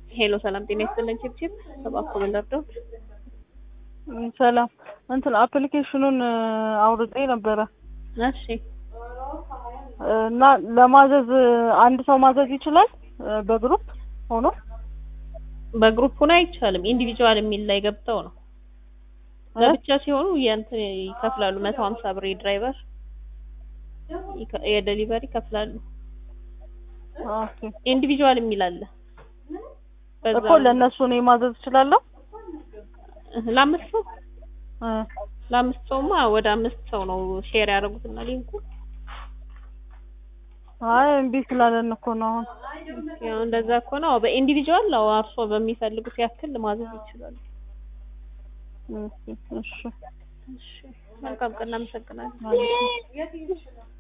ሄሎ ሰላም ጤና ይስጥልን። ቺፕቺፕ እባክዎ ምን ልርዳዎት? ሰላም እንትን አፕሊኬሽኑን አውርጬ ነበረ እሺ እና ለማዘዝ አንድ ሰው ማዘዝ ይችላል በግሩፕ ሆኖ በግሩፕ ሆኖ አይቻልም። ኢንዲቪጁዋል የሚል ላይ ገብተው ነው። ለብቻ ሲሆኑ የእንትን ይከፍላሉ። መቶ ሀምሳ ብር የድራይቨር ይከ- የዴሊቨሪ ይከፍላሉ። ኦኬ ኢንዲቪጁዋል የሚል አለ። በዛ እኮ ለእነሱ እኔ ማዘዝ እችላለሁ ለአምስት ሰው እ ለአምስት ሰውማ ወደ አምስት ሰው ነው ሼር ያደረጉትና ሊንኩ አይ እምቢ ስላለን እኮ ነው አሁን ያው እንደዛ ከሆነ አዎ በኢንዲቪጁዋል ነው አርሶ በሚፈልጉት ያክል ማዘዝ ይችላሉ። እሺ እሺ እሺ መልካም ቀን እናመሰግናለን። ማለት ነው።